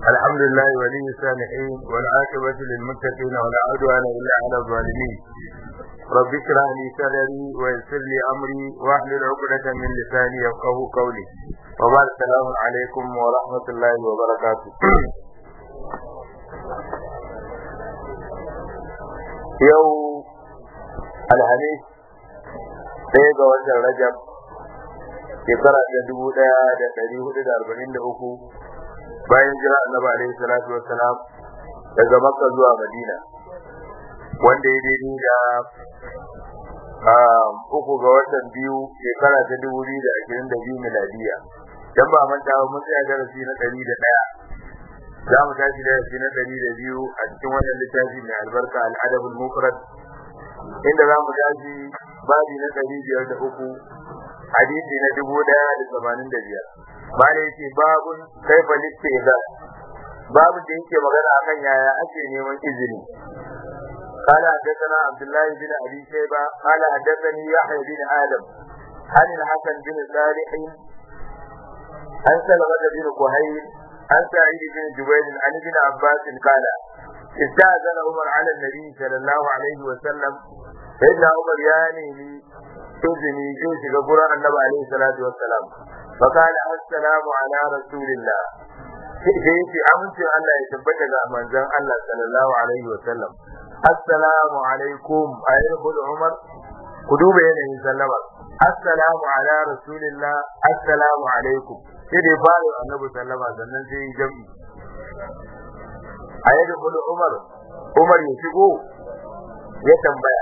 الحمد لله ولي الصالحين والعاقبة للمتقين ولا عدوان إلا على الظالمين رب اشرح لي صدري ويسر لي أمري واحلل عقدة من لساني يفقه قولي وبعد السلام عليكم ورحمة الله وبركاته يوم الحديث ɗaya ga watan Rajab shekara ta dubu ɗaya da ɗari hudu da arba'in da uku bayan jira annabi alaihi salatu wassalam daga makka zuwa madina wanda ya daidai da uku ga watan biyu shekara ta dubu biyu da ashirin da biyu miladiya dan ba manta ba mun tsaya darasi na ɗari da ɗaya za mu tashi darasi na ɗari da biyu a cikin wannan littafi mai albarka al'adabul mufrad inda za mu tashi babi na ɗari biyar da uku hadisi na dubu ɗaya da tamanin da biyar bala yake babun kaifa listiza babu da yake magana akan yaya ake neman izini قال حدثنا عبد الله بن ابي شيبه قال حدثني يحيى بن ادم عن الحسن بن صالح عن سلمة بن كهيل عن سعيد بن جبير عن ابن عباس قال استأذن عمر على النبي صلى الله عليه وسلم سيدنا عمر يعني izini zai shiga gurin annabi alaihi salatu wassalam fa kana assalamu ala rasulillah sai yace amincin Allah ya tabbata ga manzon Allah sallallahu alaihi wasallam assalamu alaikum ayyuhul umar ku duba yanayin sallama assalamu ala rasulillah assalamu alaikum sai dai fara annabi sallama sannan sai yi jam'i ayyuhul umar umar ya shigo ya tambaya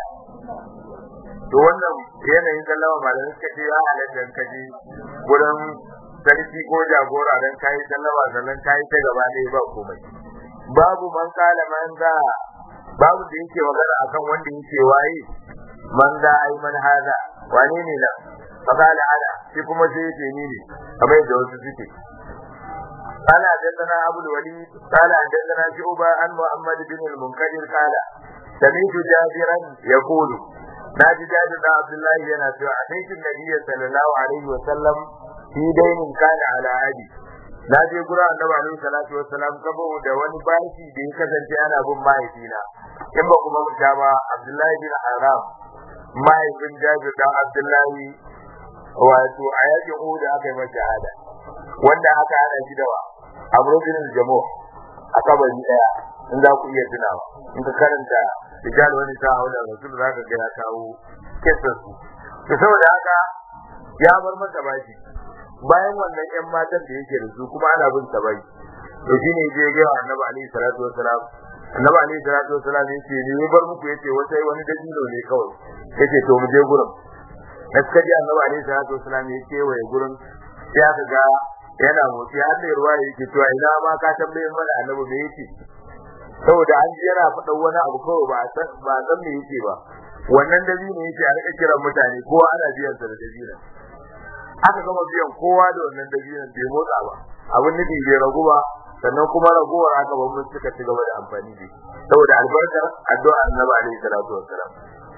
to wannan yanayin sallama malamin suka ce ya halatta ka je gurin sarki ko jagora dan kai sallama sannan kai ta gaba ɗaya ba komai babu man kala man za babu da yake magana akan wanda yake waye man za ai man haza wane ne nan fakala ana shi kuma sai yake ni ne kamar da wasu suke قال حدثنا ابو الوليد قال حدثنا شعبة عن محمد بن المنكدر قال سمعت جابرا يقول na ji jabir da abdullahi yana cewa a taikin nabiyyi sallallahu alaihi wa sallam fi dainin kana ala adi na je gura annabi alaihi salatu wa salam saboda wani bashi da ya kasance ana bin mahaifina in ba kuma muta ba abdullahi bin haram mahaifin jabir da abdullahi wato a yakin uhud aka yi masa shahada wanda aka hana shi da amru bin jamo a kabari daya in za ku iya tunawa in ka karanta rijal wani ta haula rasul za ka ga ya kawo kisan su to saboda haka ya bar masa bashi bayan wannan yan matan da yake da su kuma ana bin sa bai to shine je ga annabi alaihi salatu wassalam annabi alaihi salatu wassalam yace ni ya bar muku yace wata wani dalilo ne kawai yace to mu je gurin da suka ji annabi alaihi salatu wassalam yace waye gurin ya ga yana motsi har da ruwa yake cewa ina ma ka tambaye mana annabi me yake saboda an ji yana faɗan wani abu kawai ba san ba san me yake ba wannan dabino yake a rika kiran mutane kowa ana biyan sa da dabino aka gama biyan kowa da wannan dabinon bai motsa ba abin nufi bai ragu ba sannan kuma ragowar aka ban mun suka ci gaba da amfani da shi saboda albarkar addu'a annabi alaihi salatu wassalam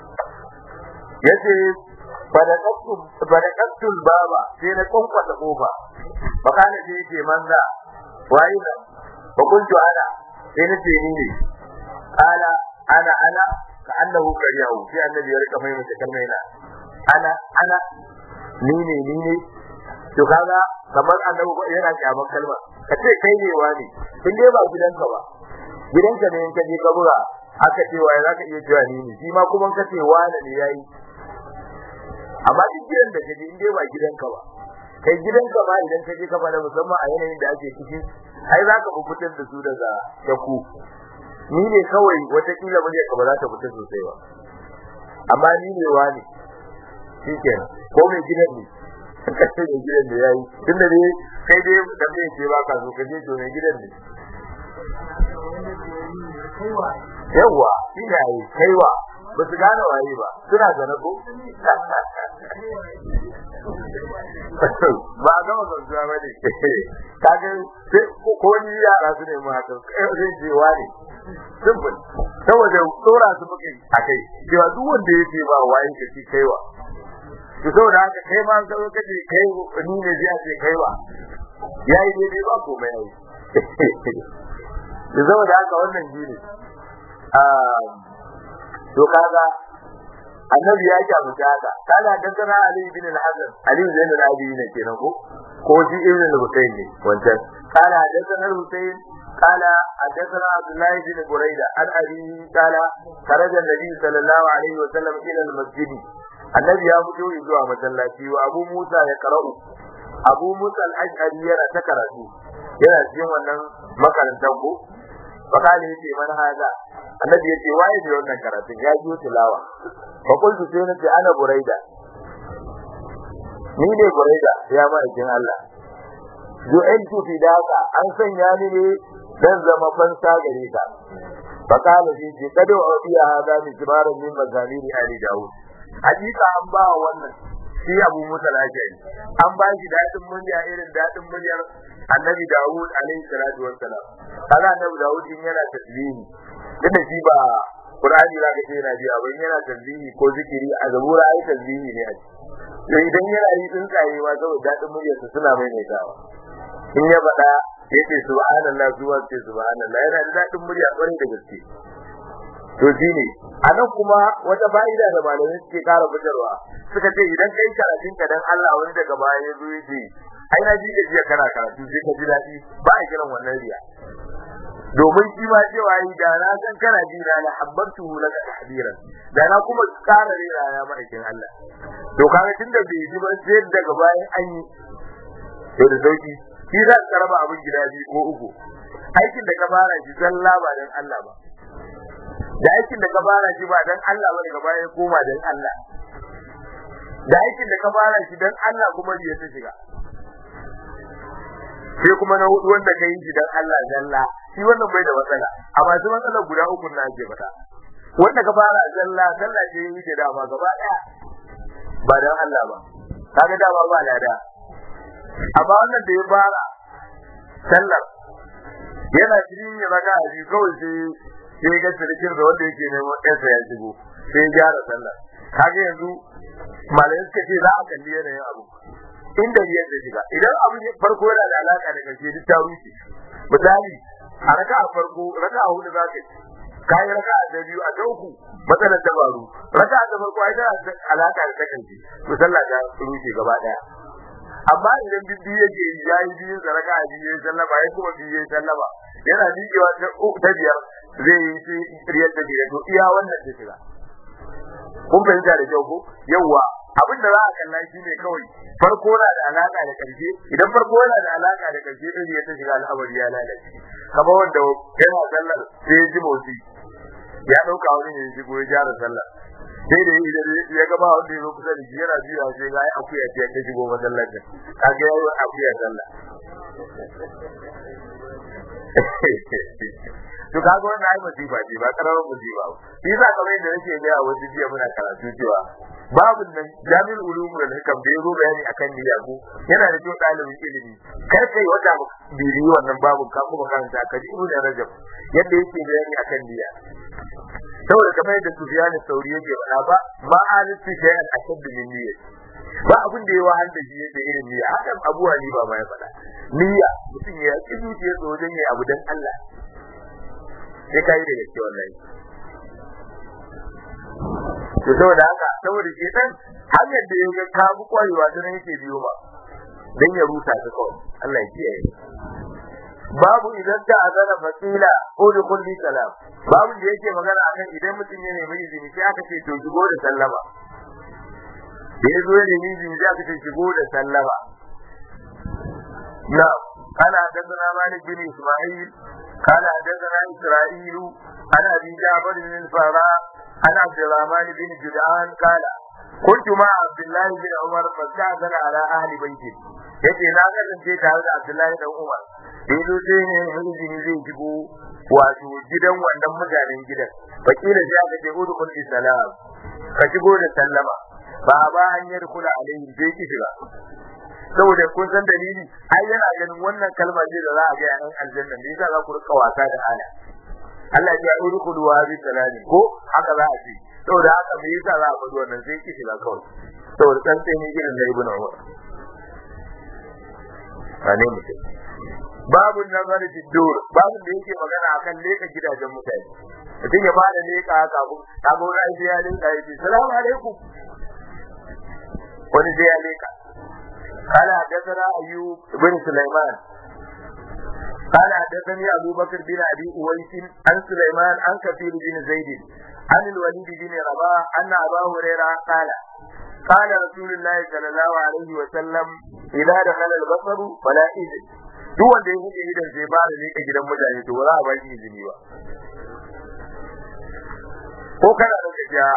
yace badaqatu badaqatu baba sai na kwankwata kofa fakana je yake manza wayi da fa kuntu ana sai na ce ni ne kala ana ana ka annahu kariyahu sai annabi ya rika mai mace kalmai na ana ana ni ne ni ne to kaga kamar annabi yana kyaman kalma ka ce kai ne wani in dai ba gidanka ba gidanka ne in ka je ka buga aka ce wa za ka iya cewa ni ne shi ma kuma ka ce wani ne yayi amma duk gidan da kaje in dai ba gidanka ba kai gidanka ma idan ka je ka fada musamman a yanayin da ake ciki ai za ka fitar da su daga shaku ni ne kawai watakila ba ka ba za ta fita sosai ba amma ni ne wani shi kenan ko mai gidan ne kace mai gidan da yayi tunda dai kai dai da mai ce ba ka so ka je to mai gidan ne yawa shi ne ai kaiwa ba su gane waye ba suna da nako ba ga wannan zuwa ba ne kage ko ni yara su ne mu haka zai je wani simple saboda tsora su muke akai cewa duk wanda yake ba waye ka ci kaiwa to saboda haka kai ma ka zo kace kai ni ne zai ce kaiwa yayi daidai ba komai yayi da zama da haka wannan shi ne to kaga annabi ya kyamuta haka kaga dangana ali bin al-hasan ali bin al-abi ne kenan ko ko shi ibn al-husayn ne wancan kana dangana al-husayn قال حدثنا عبد الله بن بريدة عن أبي قال خرج النبي صلى الله عليه وسلم إلى المسجد النبي يا فتو يزوى مسلاتي وأبو موسى يقرأ أبو موسى الأشعري يرى تكرته يرى سيوم أنه مكان تنبو فقال يتي من هذا النبي يتي وايد يونا كرته يا جو تلاوة فقلت سينتي أنا بريدة ni ne buraida ya ma'aikin Allah ju'iltu fidaka an sanya ni ne dan zama fansa gare ka fakala shi ce kada wa iya hada mi kibaran min mazamiri ali daud hakika an ba wannan shi abu musa lajari an ba shi dadin murya irin dadin muryar annabi daud alaihi salatu wassalam kaga annabi daud in yana tasbihi tunda shi ba qur'ani zaka ce yana biya ba yana tasbihi ko zikiri a zabura ai tasbihi ne a to idan yana yi tsuntsaye ma saboda dadin muryarsa suna maimaitawa in ya faɗa ya ce subhanallah zuwa ce subhanallah yana da daɗin murya ƙwarai da gaske to shi ne a nan kuma wata fa'ida da malamai suke ƙara fitarwa suka ce idan kai karatun ka dan Allah wani daga baya ya zo ya ce ai na ji jiya kana karatu sai ka ji daɗi ba a kiran wannan riya domin shi ma cewa yi da na san kana ji na la habbantu laka tahdiran da na kuma ƙara rera ya ma'aikin Allah to kaga tunda bai ji ba sai daga bayan an yi to da sauki shi za ka raba abin gida biyu ko uku aikin da ka fara shi zalla ba dan Allah ba da aikin da ka fara shi ba dan Allah ba daga baya koma dan Allah da aikin da ka fara shi dan Allah kuma ya ta shiga sai kuma na hudu wanda ka yi shi dan Allah zalla shi wannan bai da matsala amma su matsalar guda uku na ake fata wanda ka fara zalla zalla ce yi da dama gaba daya ba dan Allah ba kaga dama ba lada amma wannan da ya fara sallar yana cikin ya raka a biyu kawai sai sai ga sirkin da wanda yake neman ɗansa ya shigo sai ya gyara sallar kaga yanzu malamai suka ce za a kalli yanayin abu inda biyar da shiga idan abu farko yana da alaka da karshe duk ta rushe misali a raka a farko raka a hudu za ka yi kayi raka a da biyu a ta uku matsalar ta faru raka a ta farko ai tana da alaka da ta karshe to sallah ta rushe gaba daya amma idan bibbi yake ya yi biyu da raka a biyu ya sallama ya kuma biyu ya sallama yana miƙewa ta biyar zai yi shi riyar da biyar to iya wannan ta shiga kun fahimta da kyau ko yawwa abin da za a kalla shi ne kawai farko na da alaka da karshe idan farko yana da alaka da karshe din ya ta shiga al'amari ya lalace kamar wanda yana sallar sai ya ji motsi ya dauka wani ne shigo ya gyara sallar sai da idan ya ga ba wanda ya zo kusa da shi yana biya sai ga akuya ce ta shigo masallacin kaga yayi akuya sallah to kaga wannan ai musiba ce ba karamin musiba ba shi yasa kamar yadda nake ga a wasu jiya muna karatu cewa babu nan jami'ul ulum da hikam da yazo bayani akan niyya ko yana da kyau dalibin ilimi kar kai wata biri wannan babu ka kuma karanta ka ji ibn rajab yadda yake bayani akan niyya saboda kamar yadda Sufyan Sauri yake faɗa ba ma alisti shay'an ashad min niyya ba abin da ya wahal da shi yake irin niyya hakan Abu Hanifa ma ya faɗa niyya mutum ya ki zuciya wajen yayi abu dan Allah sai kai da gaske wallahi to saboda haka saboda shi dan hanyar da ya ka bu kwarewa ta nan yake biyo ba dan ya rusa ta kawai Allah ya kiyaye babu idan ta azana fasila udkhul bi salam babu da yake magana akan idan mutum ya nemi izini sai aka ce to shigo da sallama da ya zo ya nemi izini sai aka ce shigo da sallama na قال حدثنا مالك بن اسماعيل قال حدثنا اسرائيل عن ابي جعفر بن الفراء عن عبد الرحمن بن جدعان قال كنت مع عبد الله بن عمر فاستأذن على اهل بيته yace na kasance tare da Abdullahi dan Umar yazo sai ne izini zai shigo wato gidan wannan mutanen gidan fakila sai aka ce udu kun salam ka shigo da sallama ba ba hanyar kula alaihi sai ki shiga saboda kun san dalili ai yana ganin wannan kalma ce da za a ga yan aljanna ne yasa za ku rika wasa da aya Allah ya yi rukunu wa bi salami ko haka za a ce saboda haka me yasa za a faɗi wannan sai ki shiga kawai saboda dan sai ne irin na ibnu Umar ane mutum babu nazar fi dur babu da yake magana akan leka gidajen mutane mutum ya fara leka haka abu ta ga wani aiki ya leka ya ce salamu alaikum wani sai ya leka قال حدثنا ايوب بن سليمان قال حدثني ابو بكر بن ابي اويس عن سليمان عن كثير بن زيد عن الوليد بن رباح ان ابا هريره قال قال رسول الله صلى الله عليه وسلم اذا دخل البصر فلا اذن duk wanda ya buɗe idan sai ba da leka gidan mutane to ba za a ba shi izini ba ko kana da gajiya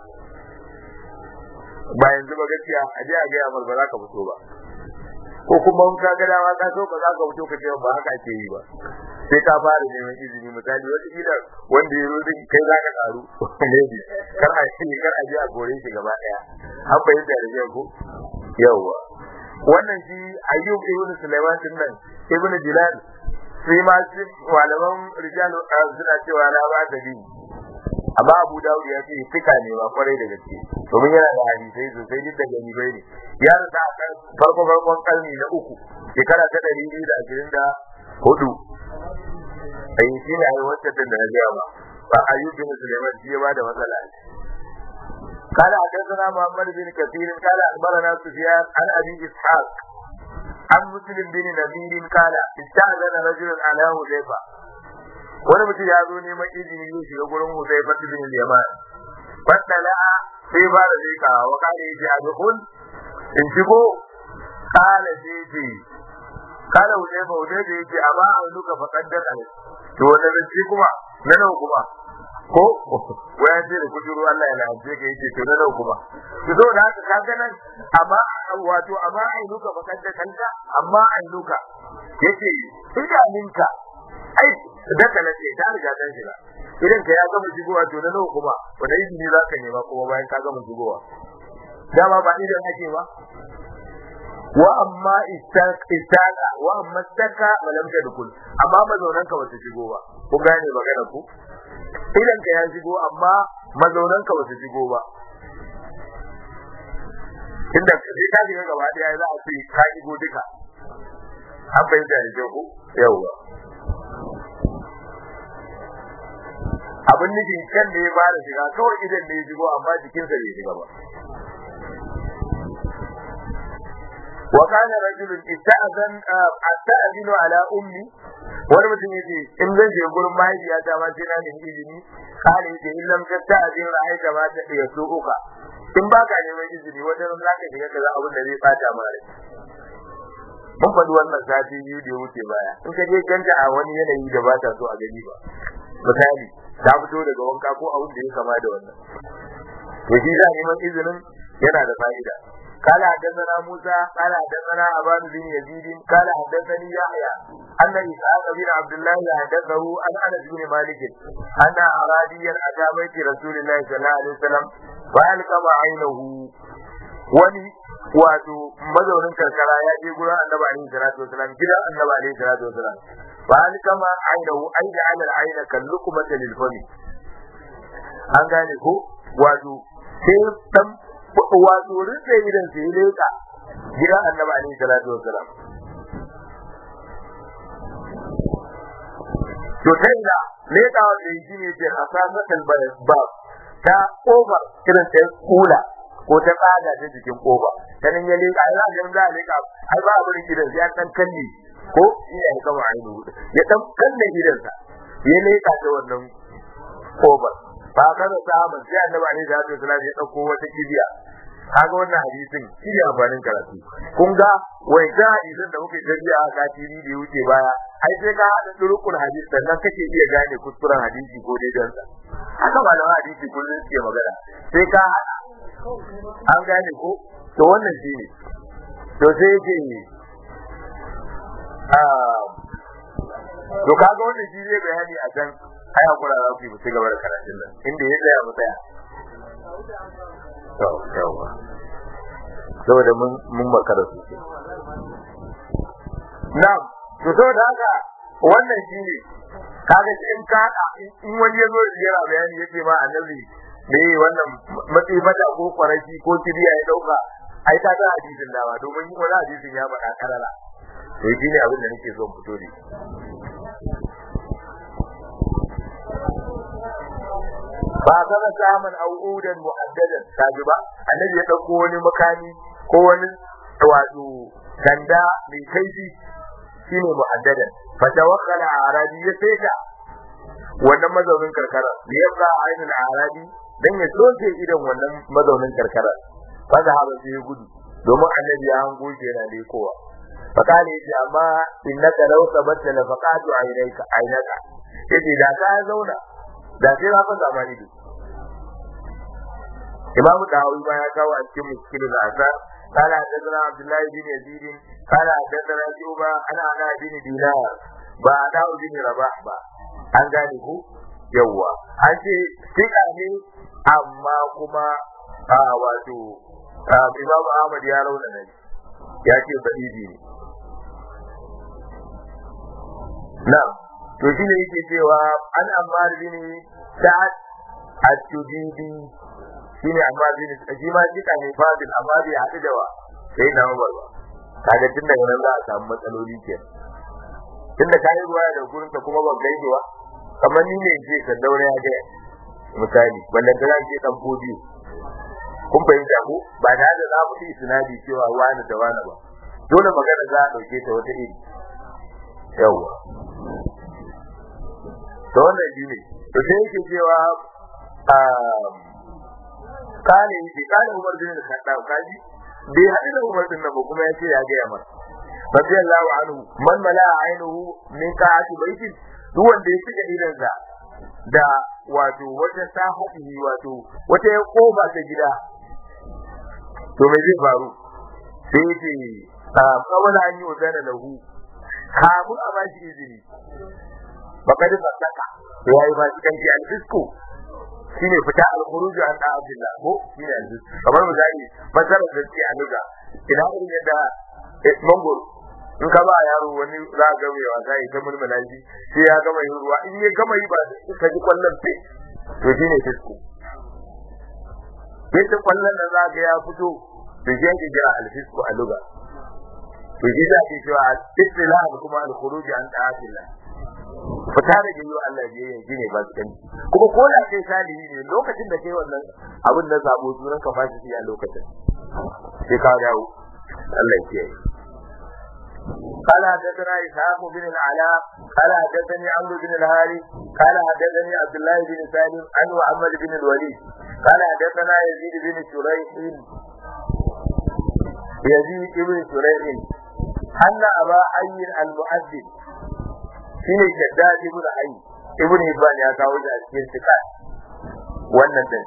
ba yanzu ba gaskiya a je a gaya mar ba za ka fito ba ko kuma in ka ga dama ka so ba za ka fito ka ce ba haka ake yi ba sai ka fara neman izini misali wata kila wanda ya rodin kai za ka karu ne kar a ce kar a je a kore shi gaba daya an bayyana da yau ko yawa wannan shi ayyub ibn sulaiman din nan ibn jilal sai ma shi malaman rijalu suna cewa la ba da bi amma abu dawud ya ce fika ne ba kwarai da gaske domin yana da hadisai sosai duk da gani bai ne ya rasa a kan farko farkon karni na uku shekara ta ɗari biyu da ashirin da hudu ai shi ne ai wacce da na gaya ba ba ayyub bin sulaiman shi ya ba da matsala قال حدثنا محمد بن كثير قال اخبرنا سفيان عن ابي اسحاق عن مسلم بن نذير قال استاذن رجل على حذيفه wani mutum ya zo neman izini zai shiga gurin Huzaifa bin Yaman fatala sai ba da zai kawo wa kare yace a dukun in shigo kala sai ce kala Huzaifa Huzaifa yace amma an duka faqaddar al to wannan zance kuma na nawa kuma ko waya ce da kujuru Allah ya lalace ka yace to na nawa kuma to saboda haka kaga nan amma wato amma ai duka faqaddar kanta amma ai duka yace idaninka ai da ka nace ta riga ta shiga idan ka ya gama shigowa to na nawa kuma wanda izini za ka nema kuma bayan ka gama shigowa dama ba idan ake ba wa amma istaka wa amma istaka malam ta dukul amma mazaunan ka bata shigo ba kun gane magana ku idan ka ya shigo amma mazaunan ka bata shigo ba inda sai ka shiga gaba daya za a ce ka shigo duka an fahimta da kyau ko yawwa abin nufin kan ne ya fara shiga kawai idan ne ya shigo amma jikinsa bai shiga ba wa kana rajulun ista'zan asta'zinu ala ummi wani mutum yace in zan je gurin mahaifiyata ma sai na nemi izini kale yace in lam tasta'zin ra'aita ma ta iya uka. in ba ka neman izini wajen za ka shiga kaza abin da zai bata ma rai mun faɗi wannan sati biyu da ya wuce baya in ka je kanta a wani yanayi da ba ta so a gani ba misali ta fito daga wanka ko abin da ya kama da wannan to shi za neman izinin yana da fa'ida قال حدثنا موسى قال حدثنا أبان بن يزيد قال حدثني يحيى أن إسحاق بن عبد الله حدثه عن أنس بن مالك أن أراديا أتى بيت رسول الله صلى الله عليه وسلم فألقم عينه wani wato mazaunin karkara ya je gurin annabi alaihi salatu wasalam gidan annabi alaihi salatu wasalam fa an kama ainahu ai da alal aina kallukumata lil fami an gane ko wato sai dan wato rinse idan sai leka gidan annabi alaihi salatu wasalam to sai da leka wanda yi ne ce asasatan ba ta kofar irin ta kula ko ta tsaga ta jikin kofa sanin ya leka ai zan za a leka ai ba abin gidan ya dan kalle ko shi ya kama ainu ya dan kalle gidansa ya leka ta wannan kofar ba ka da sahaban sai annabi alaihi salatu wasallam ya dauko wata kibiya kaga wannan hadisin shi ne amfanin karatu kun ga wai ga hadisin da muke tafiya a katiri da wuce baya ai sai ka hada turukul hadis sannan kake iya gane kuskuren hadisi ko daidan sa haka malaman hadisi kullum suke magana sai ka hada an gane ko to wannan shi ne to sai yake ah to kaga wannan shi zai bayani a can ai hakura za ku yi ci gaba da karatun nan inda ya tsaya mu tsaya to yawa saboda mun mun makara su na'am to saboda haka wannan shi ne kaga in ka in wani ya zo yana bayani yake ma annabi me wannan matsi mata ko kwarashi ko kibiya ya dauka ai ta ga hadisin da ba domin wani hadisin ya faɗa karara to shi ne abin da nake son fito da ba kana samun au'udan mu'addadan kaji ba annabi ya dauko wani makami ko wani wato sanda mai kaifi shine mu'addadan fa tawakkala arabi ya saita wannan mazaunin karkara da ya ga ainin arabi dan ya soke idan wannan mazaunin karkara fa da haba sai gudu domin annabi ya hango shi yana da kowa fakale yace amma innaka law sabatta la faqatu aynaka aynaka yace da ka zauna da sai na fa zamani duk imam dawi ba ya kawo a cikin muskilul asar قال حدثنا عبد الله بن يزيد قال حدثنا شعبة عن علاء بن دينار ba علاء بن رباح ba an gane ku yawwa an ce sika ne amma kuma a wato Imam Ahmad ya rauna ne ya ce sahihi ne na to shi ne yake cewa an Ammar bin Sa'ad at-Tudidi shine amma bin shi ma sika ne fadil amma bai haɗu da wa sai na Umar ba kaga tun daga nan za a samu matsaloli kenan tunda ka yi ruwaya da gurin ta kuma ban gaide ba kamar ni ne ce ka daure ya gaya misali wannan da zan ce dan fodiyo kun fahimta ko ba da da za mu yi sinadi cewa wani da wani ba dole magana za a dauke ta wata iri yawa to wannan shi ne to sai yake cewa kale yake kale Umar bin Khattab kaji bai haɗu da Umar din nan ba kuma ya ce ya gaya masa radiyallahu anhu man mala ainihu min ka'ati baitin duk wanda ya shiga idansa da wato wata sahadi wato wata ya koba ta gida to me zai faru sai ce kawai an yi wadana lahu kamun a bashi izini baka da fasaka to yayi ba cikin ji alfisko shine fita al-khuruj an da Abdullah ko shine alfisko kamar misali masalar da ce a nuga ina irin yadda mangoro in ka ba yaro wani za ka mai wasa ya ta mulmula shi sai ya gama yin ruwa in ya gama yi ba ka ji kwallon sai to shi ne fisko yadda kwallon da za ka ya fito to shi yake jira alfisku a luga to shi za ke cewa istilah kuma al-khuruj an ta'atillah fita da yiwu Allah ya yi shi ne ba su kanci kuma ko da kai salihi ne lokacin da kai wannan abin da zabo sunan ka fashi a lokacin sai ka dawo Allah ya kiyaye قال حدثنا إسحاق بن العلاء قال حدثني عمرو بن الهاري قال حدثني عبد الله بن سالم عن محمد بن الوليد قال حدثنا يزيد بن شريح يزيد بن شريح أن أبا حي المؤذن shine shaddad ibn hayy ibn hibban ya kawo shi a cikin sika wannan din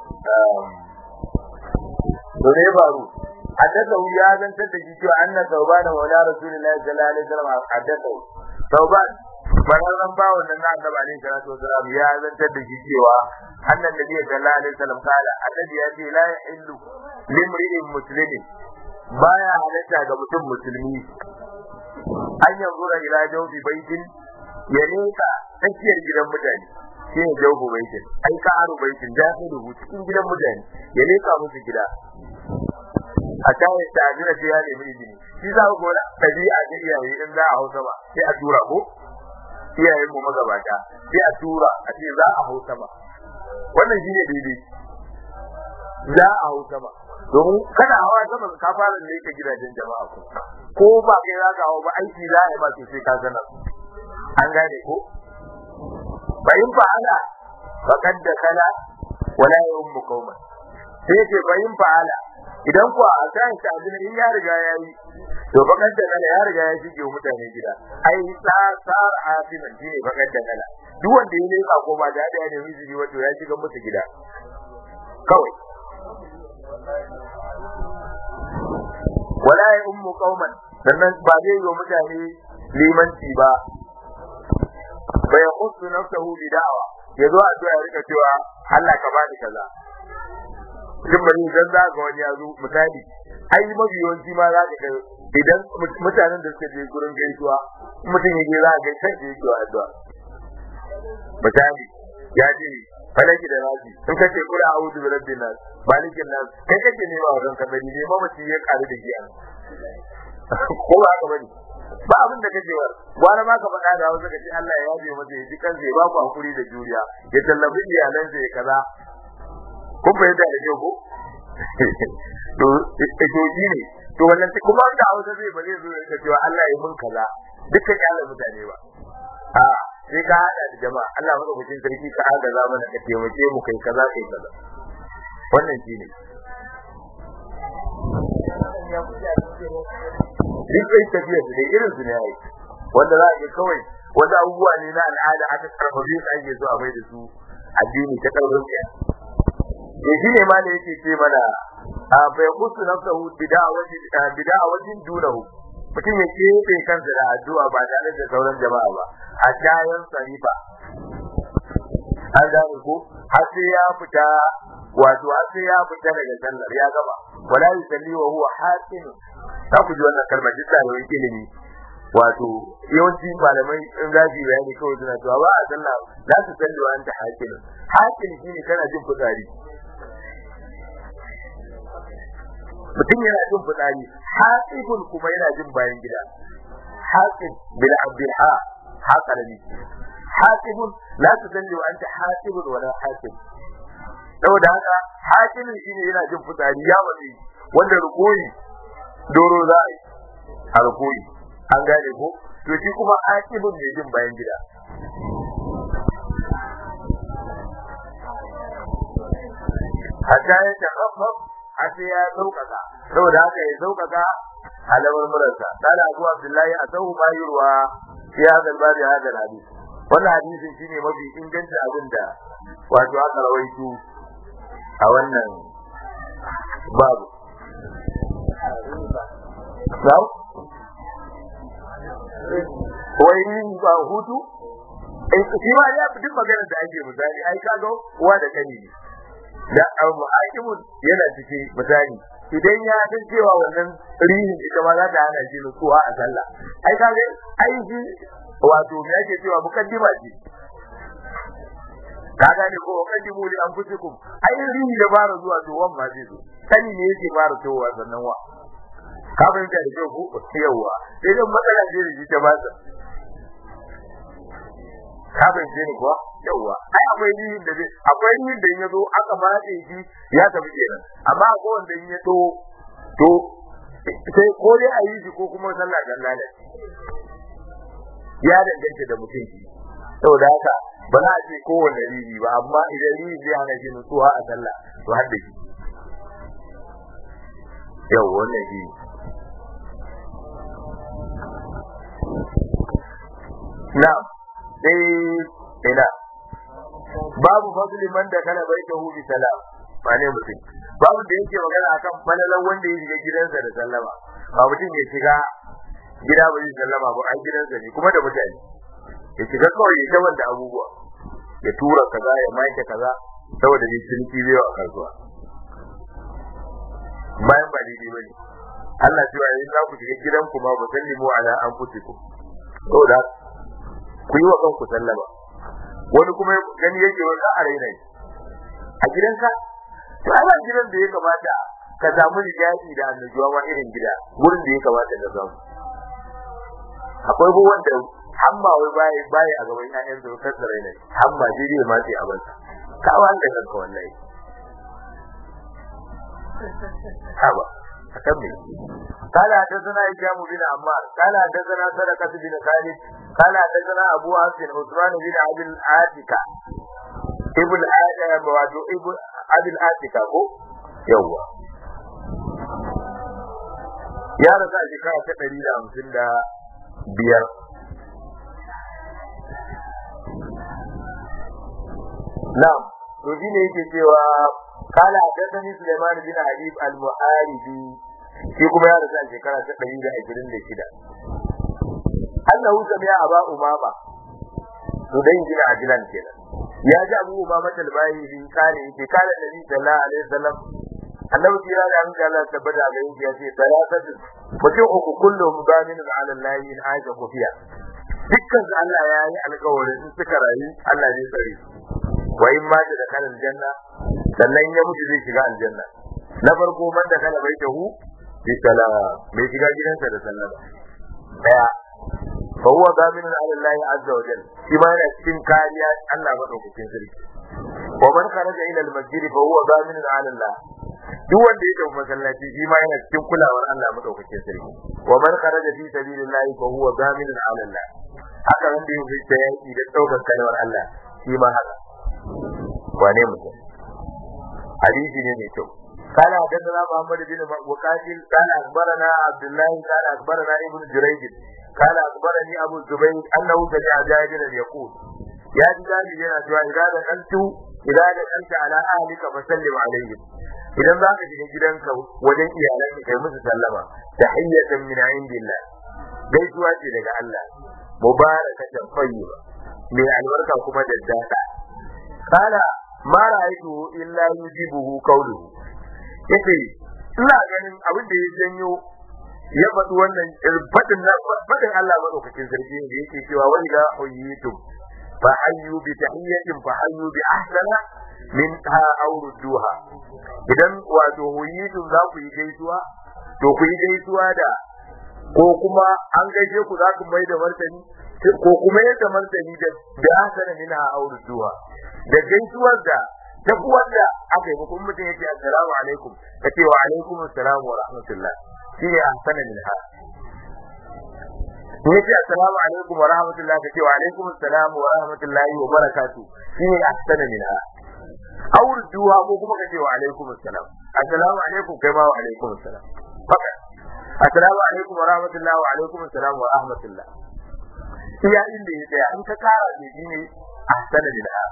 to ne baro حدثه يا زن تدجي أن ثوبان مولى رسول الله صلى الله عليه وسلم حدثه ثوبان fararren bawon nan na annabi alaihi salatu wasalam ya zantar da shi cewa annan nabi sallallahu alaihi wasallam kala annabi ya ce la yahillu limri'in muslimin baya halatta ga mutum musulmi an yanzura ila jawfi baitin ya leka tsakiyar gidan mutane shi ne jawfu baitin ai ka aro baitin da ka rubuta cikin gidan mutane ya leka musu gida a kawo ta ajira sai ya nemi izini shi za ku gona tabi'a ga iyaye in za a hausa ba sai a tura ko iyayen mu magabata sai a tura a ce za a hausa ba wannan shine daidai za a hausa ba domin kana hawa sama ka fara ne ka gidajen jama'a ko ko ba kai za ka hawa ba aiki za a yi ba sai ka sanar an gane ko bayin fa'ala faqad da kala wala yawmu qauma sai ce bayin fa'ala idan kuwa a kan ta abin in ya riga ya yi to bakar da kala ya riga ya shige mutane gida ai sa sar asiman shine bakar da kala duk wanda ya leka ko ba da da ne miji wato ya shiga musu gida kawai wala ya ummu qauman sannan ba zai yi mutane limanci ba bai khussu nafsahu bi da'wa yazo a ya rika cewa Allah ka bani kaza shin bari idan za ga wani ya zo misali ai mafi yawanci ma za ka ga idan mutanen da suka je gurin gaisuwa mutum ya je za ka ga sai ya yi addu'a misali ya ce falaki da nasi in ka ce kula a'udhu bi rabbin nas malikin nas kai kake nema wa kanka bari ne mamaci ya karu da giya ko ba haka bane ba abin da kake war gwara ma ka faɗa da Hausa ka ce Allah ya yabe masa ya ji kansa ya ba ku hakuri da juriya ya tallafi iyalansa ya kaza kun fahimta da kyau ko to to ne to wannan kuma da Hausa zai ba zai zo ya cewa Allah ya mun kaza dukkan yalan mutane ba a sai ka hada da jama'a Allah madaukakin sarki ka agaza mana ka taimake mu kai kaza kai kaza wannan shine duk kai tafiya da irin su ne ai wanda za a yi kawai wanda abubuwa ne na al'ada aka karfafe su ake so a mai da su addini ta karfin ya to shi ne ma da yake ce mana a fa yaqutu nafsahu bida'awatin bida'awatin dunahu mutum ya keɓe kansa da addu'a ba tare da sauran jama'a ba a kayan sarifa an gane ko har sai ya fita wato har sai ya fita daga sallar ya gaba wala yusalli wa huwa hasin za ku ji wannan kalmar duk da wani ilimi wato yawanci malamai in za su yi bayani kawai suna cewa ba a sallah za su salli wa anta hakin hakin shine kana jin fitsari mutum yana jin fitsari hasibun kuma yana jin bayan gida hasib bil abdil ha hakalani hasibun la tusalli wa anta hasibun wala hasib saboda haka hasibun shine yana jin fitsari ya wani wanda rukoyi doro za a yi a rukoyi an gane ko to shi kuma hasibun ne jin bayan gida hatta ya takhaffaf har sai ya sauƙaƙa saboda haka ya sauƙaƙa alamar murarsa kana abu abdullahi a sahu ma yurwa ya zalba da hadal hadis wannan hadisin shine mafi ingancin abin da wato aka rawaito a wannan babu Sau? Wai ba hutu? Shi ma ya fi duk magana da ake misali, ai kaga uwa da kani ne. da al-muhakimun yana cikin misali idan ya san cewa wannan rihin ita ma za ta hana shi nutsuwa a sallah ai kaga ai shi wato me yake cewa mukaddima ce ka gane ko mukaddimu li anfusikum ai rihi da fara zuwa to wan ma zai zo sani ne yake fara towa sannan wa ka fahimta da kyau ko yawa sai dan matsala ce da shi ta ba sa ka fahimce ni kuwa yawa ai akwai yin da zai akwai yin da ya zo aka matse shi ya tafi kenan amma akwai wanda in ya to to sai ko dai a yi shi ko kuma sallah dan lalace ya danganta da mutum shi saboda haka ba za a ce kowane riri ba amma idan riri zai hana shi nutsuwa a sallah to har da shi yau wannan shi na'am sai ina babu fadli man da kana bai tahu bi salam ba ne mutum babu da yake magana akan falalan wanda ya shiga gidansa da sallama ba mutum ya shiga gida ba zai sallama ba an gidansa ne kuma da mutane ya shiga kawai ya ta wanda abubuwa ya tura kaza ya maike kaza saboda ne ciniki zai a kasuwa bayan ba daidai bane Allah cewa yayin za ku shiga gidanku ma ba sallimu ala anfusikum saboda ku yi wa kanku sallama wani kuma gani yake wanda a raina a gidanka to ana gidan da ya kamata ka samu rigaji da annajuwa ma irin gida wurin da ya kamata ka samu akwai ko wanda hamma wai bai bai a gaban ƴaƴan su kan raina hamma dai dai ma sai a bansa ka wanda kanka wallahi haba akan me قال حدثنا هشام بن عمار قال حدثنا صدقة بن خالد قال حدثنا أبو حفص عثمان بن أبي العاتكة ابن آدم وعدو ابن أبي العاتكة هو يوا يا رسول شكاية تقريبا خمسين دا بيار نعم to shi ne yake cewa kala hadathani Sulaiman bin Habib al-Muharibi shi kuma ya rasu a shekara ta ɗari da ashirin da shida. Allahu sami'a aba umama to dan gina ajilan kenan. Ya ji abu umama talbayi bin kare yake kare nabi sallallahu alaihi wasallam annabi kira da an Allah tabbata ga yin ya ce salatatu mutum uku kullum bamin ala Allah in aisha kufiya dukkan su Allah ya yi alƙawarin in suka rayu Allah zai tsare wa in ma da kalan janna sannan ya mutu zai shiga aljanna na farko man da kana baitahu bi salam mai shiga gidansa da sallama daya fa huwa zaminun ala Allah azza wa jalla shi ma yana cikin kariya Allah madaukakin sarki wa man kharaja ila al-masjid fa huwa zaminun ala Allah duk wanda ya tafi masallaci shi ma yana cikin kulawar Allah madaukakin sarki wa man kharaja fi sabilillahi fa huwa zaminun ala Allah haka wanda ya fita yaki da daukar kalmar Allah shi ma haka wane mutum hadisi ne mai kyau قال حدثنا محمد بن وقاتل قال اخبرنا عبد الله قال اخبرنا ابن جريج قال اخبرني ابو الزبير انه سمع جابرا يقول يا جابر yana cewa idan da kantu idan da kanta ala ahlika fa sallim alaihim idan zaka shiga gidanka wajen iyalanka kai musu sallama tahiyatan min indillah gaisuwa ce daga Allah mubarakatan tayyiba mai albarka kuma da dada kala ma ra'aytu illa yujibuhu qawluhu yace ina ganin abin da ya janyo ya faɗi wannan faɗin na faɗin Allah madaukakin sarki da yake cewa wa idza huyitum fa hayyu bi tahiyyatin fa hayyu bi ahsana min ha aw rudduha idan wato huyitum za ku yi gaisuwa to ku yi gaisuwa da ko kuma an gaishe ku za ku mai da martani ko kuma yadda martani da da ahsana min ha aw rudduha da gaisuwar da duk wanda aka yi mutum mutum yake assalamu alaikum ka ce wa alaikum assalam wa rahmatullah shine ahsana min ha in yace assalamu alaikum wa rahmatullah ka ce wa alaikum assalam wa rahmatullahi wa barakatuh shine ahsana min ha aur duwa ko kuma ka ce wa alaikum assalam assalamu alaikum kai ma wa alaikum assalam haka assalamu alaikum wa rahmatullah wa alaikum assalam wa rahmatullah iya inda ya tsaya an ka kara ne shine ahsana min ha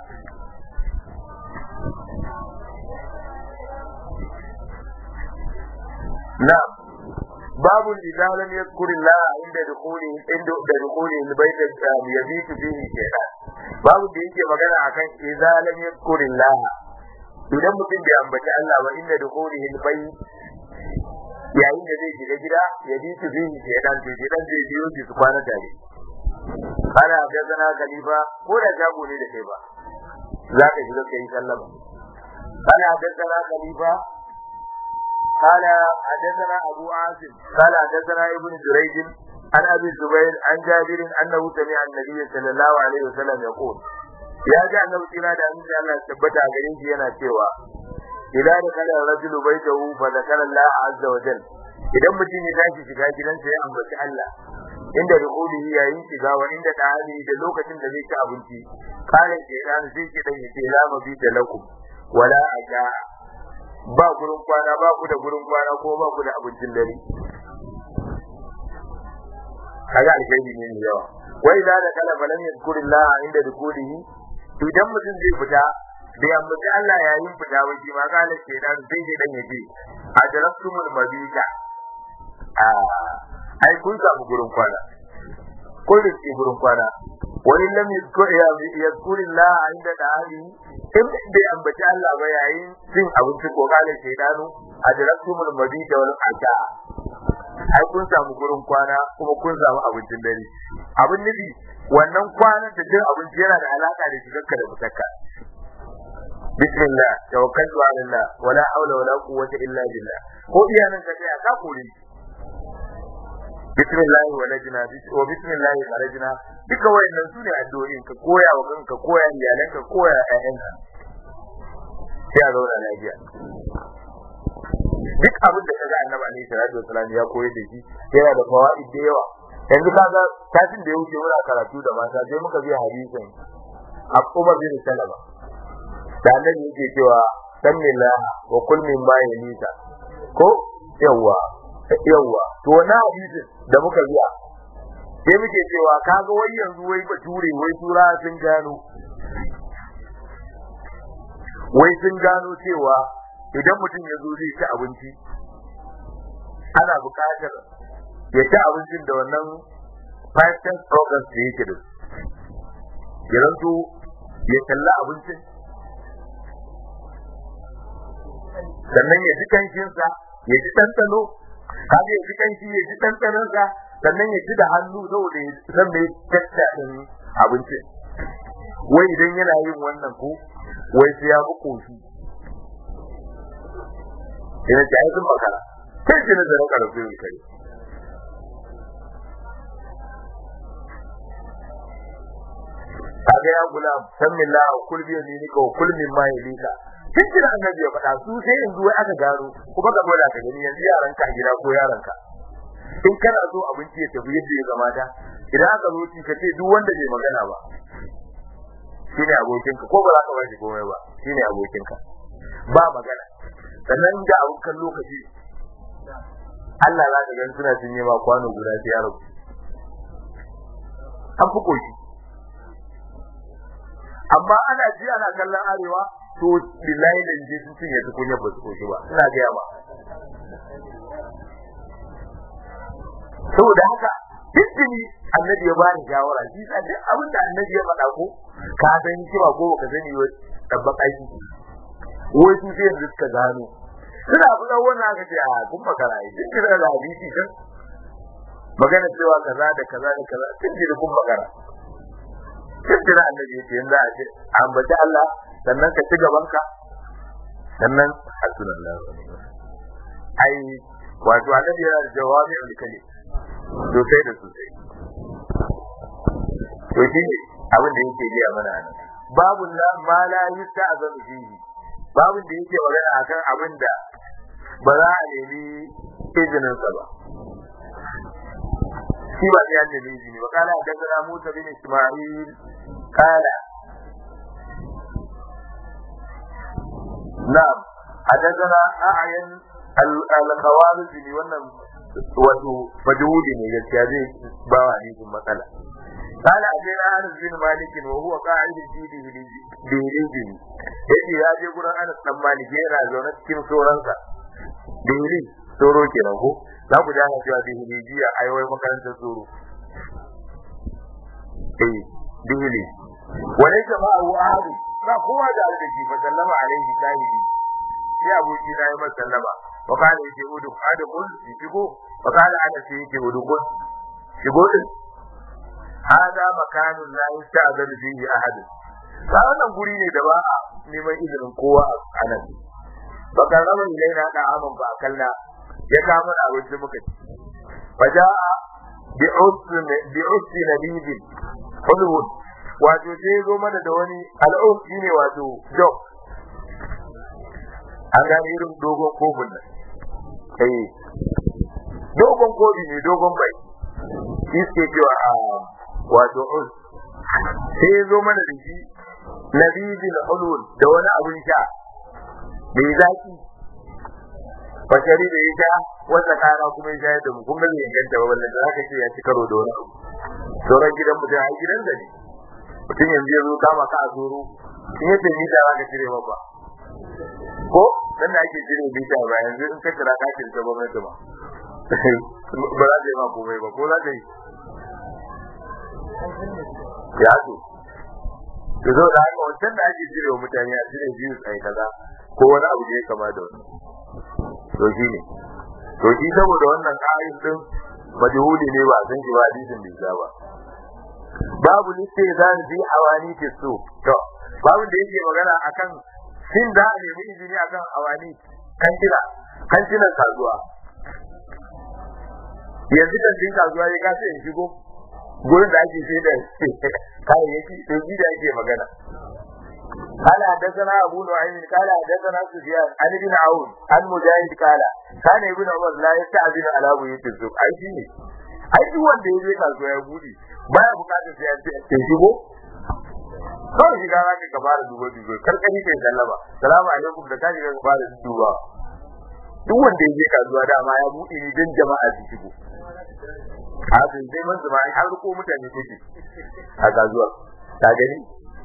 نعم باب إذا لم يذكر الله عند دخوله عند دخوله البيت يبيت فيه شيئا باب da yake magana akan idza lam yadhkur Allah idan mutum bai ambaci Allah ba inda dukhulihi albayt yayin da zai shiga gida ya bi su bihi shaytan to shaytan zai biyo shi su kwana tare kana ga zana khalifa ko da jago ne da kai ba za ka shiga kai sallama kana ga zana khalifa قال حدثنا أبو عاصم قال حدثنا ابن جريج عن أبي الزبير عن جابر أنه سمع النبي صلى الله عليه وسلم يقول يا جاء النبي صلى الله عليه وسلم ثبت عليه yana cewa إذا دخل الرجل بيته فذكر الله عز وجل idan mutum ya tashi shiga gidansa ya ambaci Allah inda rukulihi yayin shiga wa inda ta'ali da lokacin da zai ci abinci kare ke dan zai ki dan yace la mabi da lakum wala aja ba gurin kwana ba ku da gurin kwana ko ba ku da abincin dare kaga alkhairi ne ne yawa wai da da kala falan yadkurillah inda dukulihi idan mutum zai fita bai ambaci Allah yayin fita ba shi ma kala ke dan sai dai dan yace adrastumul mabita a ai kun samu gurin kwana kun rike gurin kwana wani lam yadkurillah inda da'ali in bai ambaci Allah ba yayin cin abinci ko kala ke danu adrastumul mabita wal asha ai kun samu gurin kwana kuma kun samu abincin dare abin nufi wannan kwanan da cin abinci yana da alaka da shigarka da fitarka bismillah tawakkaltu ala Allah wala hawla wala quwwata illa billah ko iyanan ka sai ka kore bismillah walajna wa bismillah kharajna duka wayannan sune addu'o'in ka koya wa kanka koya iyalanka koya ƴaƴanka sai a zauna lafiya duk abin da kaga annabi alaihi salatu wasallam ya koyar da shi yana da fawaid da yawa yanzu kaga tashin da ya wuce muna karatu da mata sai muka biya hadisin Abu bin Salama da annabi yake cewa sanillah wa kul min ma yalita ko yawa yawa to wannan hadisin da muka biya sai muke cewa kaga wai yanzu wai bature wai tura sun gano wai sun gano cewa idan mutum ya zo zai ci abinci ana buƙatar ya ci abincin da wannan five ten programs da yake da ya zanto ya kalla abincin sannan ya ji kanshinsa ya ji ɗanɗano kaga ya ji kanshi ya ji ɗanɗanonsa sannan ya ji da hannu saboda ya san mai tattaɗin abincin wai idan yana yin wannan ko wai sai ya buƙo shi ina ce ai sun makara sai shi nazarin karatu ne kare kaga ya gulam sammillah wa kul bi yaminika wa kul mimma yalika cikin annabi ya faɗa su sai yanzu wai aka gano kuma ka gwada ka gani yanzu yaran ka gida ko yaran ka in kana so abinci ya tafi yadda ya kamata idan aka zo ci ka ce duk wanda bai magana ba shine abokinka ko ba za ka ba shi komai ba shine abokinka ba magana sannan da abun kan lokaci Allah za ka gan suna cinye ma kwano guda sai ya rabu an fi koshi amma ana ji ana kallon arewa to billahi da je sun cinye su kunya ba su koshi ba ina ga yawa saboda haka Hizbini annabi ya ba ni shawara shi sa duk abin da annabi ya faɗa ko ka san cewa ko baka sani wa tabbaka aiki wai su sai yanzu suka gano suna buɗe wannan aka ce a kun makara yi duk da da hadisi kan magana cewa kaza da kaza da kaza sun ji da kun makara duk da annabi ya ce yanzu a ce ambaci Allah sannan ka ci gaban ka sannan hasbunallahu wa ni'mal ai wato annabi yana da jawabi al-kalim sosai da sosai to shi ne abin da yake biya mana nan babu la ma la yusta azan fihi babu da yake magana akan abin da ba za a nemi izinin sa ba shi ba ya da izini ba kala da Musa bin Isma'il kala na'am حدثنا أعين الخوارزمي wannan wato majhuli ne gaskiya zai ba wa hadisin matsala قال أتينا أنس بن مالك وهو قاعد في دهليجه yace ya je gurin Anas dan Malik yana zaune cikin soransa dihli soro kenan ko za ku jana cewa dihlijiya ai wai makarantar soro eh dihli wani jama'u ahadi ba kowa da alƙashi fa sallama alaihi shahidi sai aboki na yi masa sallama wa kana yake udu adukul shigo wa kana ana sai yake udukul shigo din hada makanun la yusta'zan fihi ahad ba wannan guri ne da ba a neman izinin kowa a nan ba ka raba ilaina da aman ba kalla ya kama da abinci muka ci faja'a bi usn bi usn nabid hulwood wato sai zo mana da wani al'um shine wato dog an gane irin dogon kofin nan eh dogon kofi ne dogon bai shi suke cewa a wato us sai zo mana da shi nabidil hulul da wani abin sha mai zaki bashari da ya sha wanda kana kuma ya shayar da mu kun ga bai inganta ba wallahi zaka ce ya ci karo da wani abu sauran gidan mutum a gidan da ne mutum yanzu ya zo kama ka a zoro in ya tafi da zaka cire ba ko dan da ake cire bita ba yanzu in ka kira ka cire ta gwamnati ba ba za ta yi ma komai ba ko za ta yi ya zo to zo da haka wancan da ake cire wa mutane a cire biyu tsaye kaza ko wani abu da ya kama da wani to shi ne to shi saboda wannan ayin din majhuli ne ba san shi ba hadisin bai sa ba babu liste zan fi awani ke so to babu da yake magana akan shin da ne mu izini akan awani kantina kantinan kasuwa yanzu kan din kasuwa ya kasa in shigo gurin da ake sai da kayayyaki to ji da ake magana قال حدثنا ابو نعيم قال حدثنا سفيان عن ابن عون عن مجاهد قال كان ابن عمر لا يستأذن على بيوت السوق اي شيء ai duk wanda ya je kasuwa ya bude baya bukatar sai an ce shigo kawai shiga za ka fara duba duba karkari kai sallama salamu alaikum da kaji ka fara duba duk wanda ya je kasuwa dama ya bude ni dan jama'a su shigo a sai dai man zama har ko mutane take a kasuwa ta gani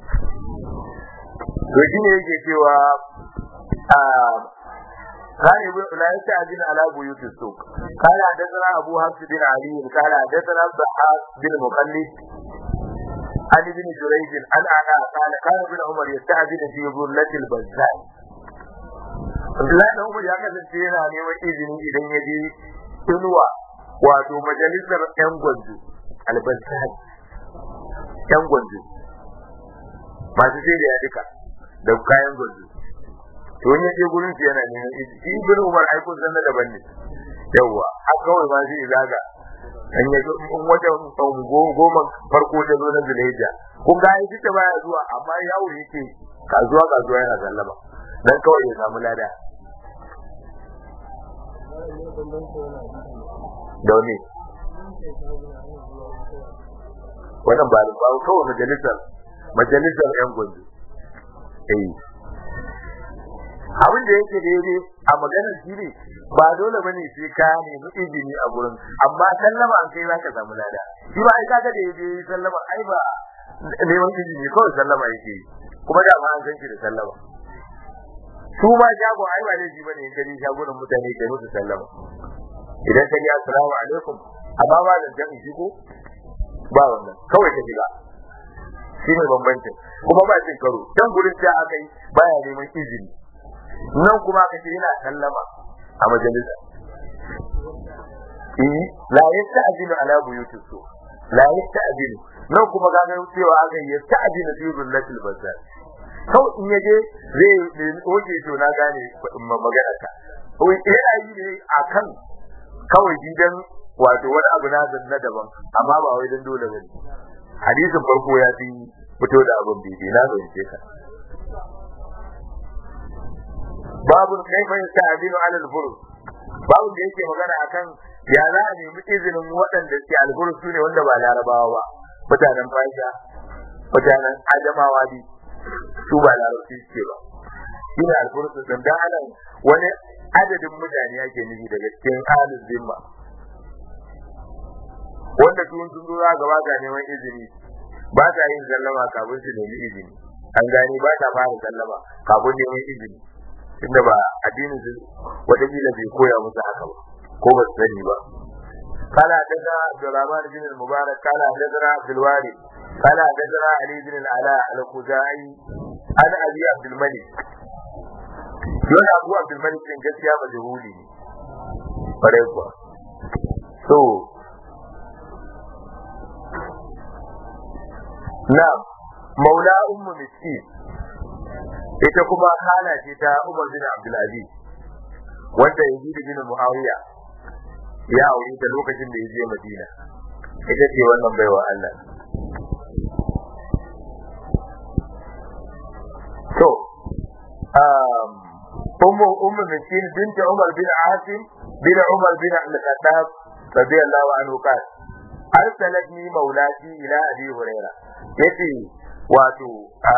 to shi ne yake cewa a كان ابن لا يستأذن على بيوت السوق قال حدثنا أبو حفص بن علي قال حدثنا الضحاك بن مخلد عن ابن جريج عن أنا قال كان ابن عمر يستأذن في ظلة البزاء Abdullahi da Umar ya kasance yana neman izini idan ya je inuwa wato majalisar ‘yan gwanzo, albazari, ‘yan gwanzo, masu sai da ya duka da kayan gwanzo. to wani je gurin su yana neman izini shi ibn umar ai kun san daban ne yawa har kawai ma zai zaga an yi in wajen goma farko ta zo na zulhijja kun ga ai duka baya zuwa amma yawo yake kasuwa kasuwa yana sallama dan kawai ya samu lada da wani wannan ba ba kawai majalisar majalisar yan gwanzo eh abin da yake daidai a maganar shi ne ba dole bane sai ka nemi izini a gurin amma sallama an kai zaka samu lada shi ba ai kaga da yaje sallama ai ba neman izini kawai sallama yake kuma da ma an san shi da sallama su ma shago ai ba laifi bane in kaje shagunan mutane kai musu sallama idan ka ji assalamu alaikum amma ba da jan shigo ba wannan kawai ka shiga shi ne bambancin kuma ba cin karo dan gurin sai aka yi baya neman izini nan kuma ka ce yana sallama a majalisa eh la yasta'dinu ala buyutis su la yasta'dinu nan kuma ga ga cewa aka yi yasta'dinu fi rullatil bazar kau in yaje zai oke to na gane magana ka wai yana yi ne akan kawai gidan wato wani abu na na daban amma ba wai dan dole bane hadisin farko ya fi fito da abin bibi na zance ka babu kaifa yasta'dinu ala al-furus babu da yake magana akan ya za a nemi izinin waɗanda ke al-furus sune wanda ba larabawa ba mutanen fasha mutanen adamawa bi su ba larabci suke ba shine al-furus din dan anan wani adadin mutane yake nufi daga cikin ahlul zimma wanda tun sun zo za gaba ga neman izini ba ta yin sallama kafin su nemi izini an gani ba ta fara sallama kafin neman izini tunda ba addinin su wataƙila bai koya musu haka ba ko ba su sani ba قال حدثنا عبد الرحمن بن المبارك قال حدثنا عبد الوارث قال حدثنا علي بن العلاء الخزاعي عن ابي عبد الملك يقول ابو عبد الملك كان gaskiya majhuli ne bare kuwa so na maula ummu miskin ita kuma hala ce ta Umar bin Abdul Aziz wanda Yazid bin Muawiya ya aure ta lokacin da ya je Madina ita ce wannan baiwa Allah to um ummu ummu miskin bint Umar bin Asim bin Umar bin Al-Khattab radiyallahu anhu qala arsalatni maulati ila abi hurairah yace wato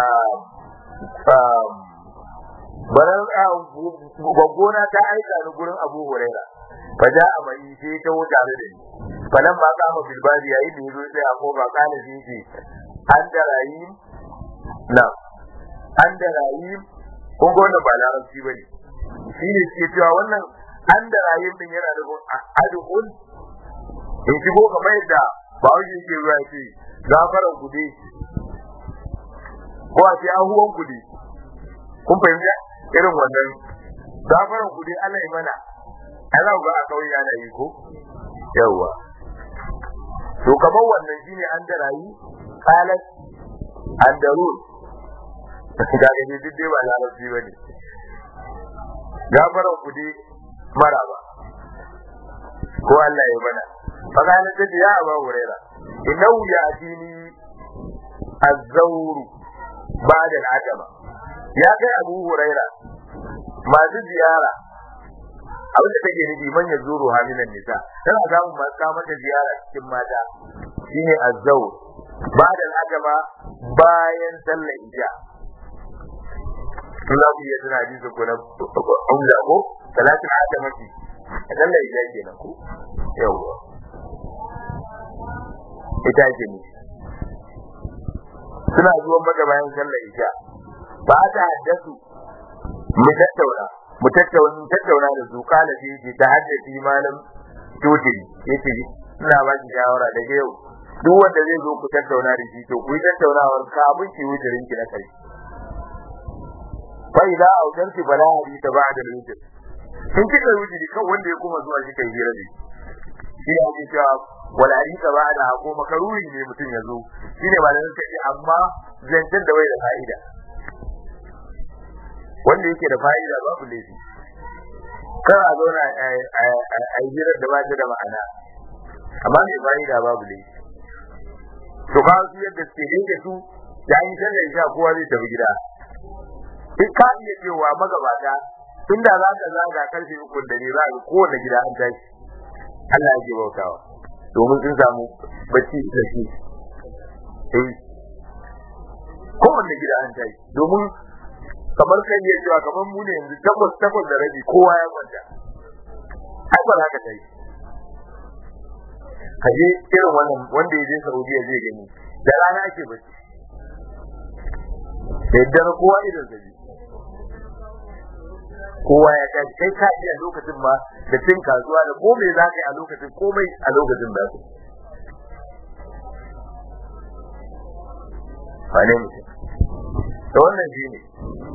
baran gwaggona ta aika ni gurin abu huraira fa ja a mai sai ta wuce tare da ni falan ma kama bilbari yayi da yazo sai a kofa kana shi ce an da rahim na an da rahim kun ga wannan ba larabci bane shi ne ke cewa wannan an da rahim din yana da adhul in shigo kamar yadda ba wani yake ruwa ce gafaran kuɗi ko a ce ahuwan kuɗi kun fahimta irin wannan gafaran kuɗi Allah ya mana Allah ga a kauye ana yi ko yawa to kamar wannan shine an da rayi qalat an darur ga ga ni duk dai ba larabci bane gafaran kuɗi maraba ko Allah ya mana فقال تجي يا أبا هريرة إنه يأتيني الزور بعد العجمة يا كي أبو هريرة ما زيارة abin da take nufi man ya zuru haminan nisa tana samun masu kamar da ziyara cikin mata shine azzau ba da ajaba bayan sallar isha tun za ku iya tuna hadisi ko na umza ko salatin ajamati sallar isha kenan ko yawwa ita ce ne suna zuwan maka bayan sallar isha ba ta haddasu mu tattauna mu tattauna tattauna da su kala ce ce ta haddace malam tutiri yace ina ba ki shawara daga yau duk wanda zai zo ku tattauna da shi to ku yi tattaunawar kafin ki wucirin ki na kai fa idza awdanti bala hadita ba'da al-witr in kika wuciri kan wanda ya kuma zuwa shi kai hira da shi ya ce cewa wala hadisa ba'da ko makaruri ne mutum ya zo shine ba da sai amma zancen da bai da fa'ida wanda yake da fa'ida babu laifi kar a zauna a hirar da ba ta da ma'ana amma mai fa'ida babu laifi to ba su yadda suke da su ya yi sallar isha kowa zai tafi gida in ka iya cewa magabata inda za ka zaga karfe uku da ne za ka kowane gida an tashi Allah yake bautawa domin sun samu bacci da shi eh kowanne gida an tashi domin kamar kan iya cewa kamar mu ne yanzu takwas takwas da rabi kowa ya kwanta ai ba za ka tashi ka je irin wannan wanda ya je Saudiya zai gani da rana ake bacci da yadda kowa irin sa kowa ya tashi kai ka iya lokacin ma da cin kasuwa da komai za ka yi a lokacin komai a lokacin da su wane mutum da wannan shi ne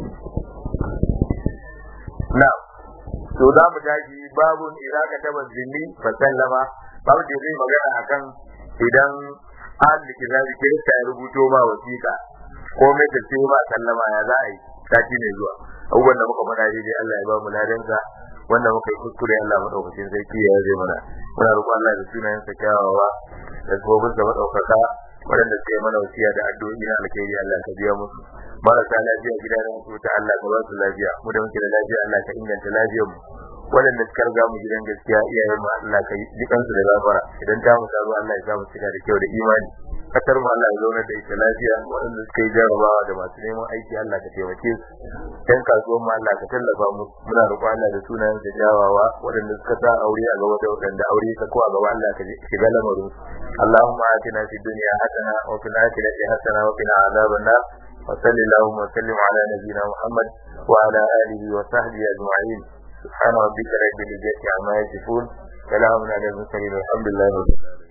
na to za mu tashi babun idan ka taba zimmi fa sallama babu da zai magana akan idan an da kitabi kirista ya rubuto ma wasiƙa ko mai da ce ba sallama ya za a yi sati ne zuwa abubuwan da muka faɗa daidai Allah ya ba mu ladansa wanda muka yi kuskure Allah madaukakin sarki ya zai mana muna roƙon Allah da sunayen sa kyawawa da sabobin sa madaukaka waɗanda suka yi mana wasiya da addu'o'i na alkhairi Allah ka biya musu marasa lafiya gida da mutu ta Allah ka ba su lafiya mu da muke da lafiya Allah ka inganta lafiyar mu waɗanda suka riga mu gidan gaskiya iyayen mu Allah ka yi dukansu da gafara idan ta mu tazo Allah ya sa mu cika da kyau da imani kasar mu Allah ya zauna da ita lafiya waɗanda suka yi jarabawa da masu neman aiki Allah ka taimake su dan kasuwan mu Allah ka tallafa mu muna roƙon Allah da sunayen da jawawa waɗanda suka sa aure a gaba da waɗanda aure ta ko a gaba Allah ka shiga lamarin Allahumma atina fid dunya hasana wa fil akhirati hasana wa qina adhaban nar وصل اللهم وسلم على نبينا محمد وعلى اله وصحبه اجمعين سبحان ربك رب العزه عما يصفون سلام على المرسلين والحمد لله رب العالمين